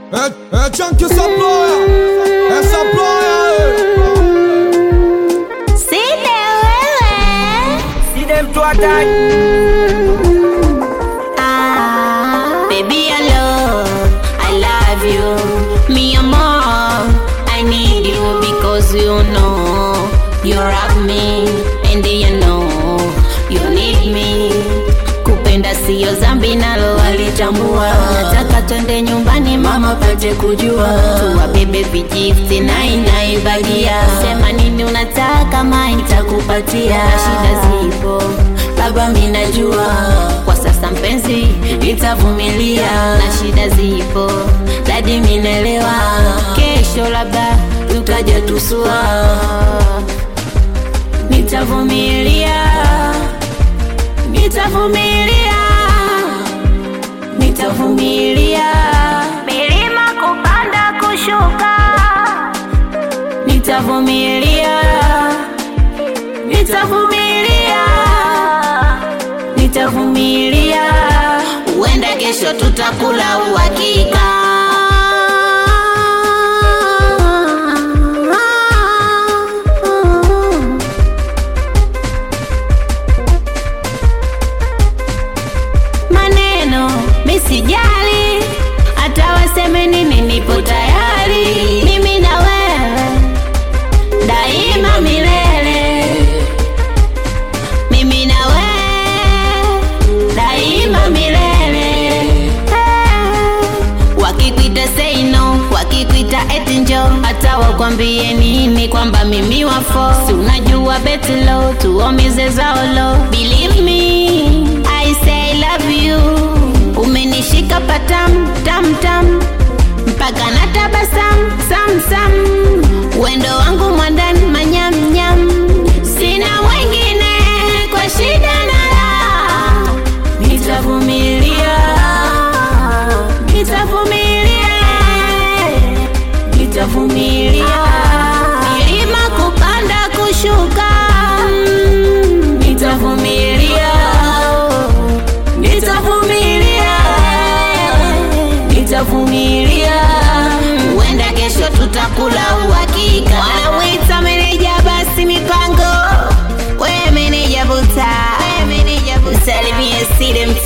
É, é Chunk Samploya, é Samploya, Si de wewe See them to attack. ah, Baby I love, I love you Me and more, I need you because you know You love me and you know you need me Kupenda siyo zambi nalo walitambua Nataka twende nyumbani mama pate kujua Tuwabebe vijifti na inaibagia Sema nini unataka ma nitakupatia Shida zipo baba minajua Kwa sasa mpenzi nitavumilia Na shida zipo dadi minelewa Kesho labda tutaja tusua Nitavumilia Nitavumilia Nitavumilia Milima kupanda kushuka Nitavumilia Nitavumilia Nitavumilia Huenda kesho tutakula uhakika maneno misijali hata waseme nini nipo tayari mimi na wewe daima milele mimi na wewe daima milele Eh, wakikuita say no wakikuita eti njo hata wakwambie nini kwamba mimi wafo si unajua betilo tuomize zaolo believe me I say I love you umenishika patam tam tam mpaka na tabasam sam sam wendo wangu mwandani manyam nyam sina wengine kwa shida na raha nitavumilia nitavumilia nitavumilia milima kupanda kushuka Mm, nitavumilia nitavumilia nitavumilia huenda kesho tutakula uhakika wanamwita meneja basi mipango we meneja buta salimie sile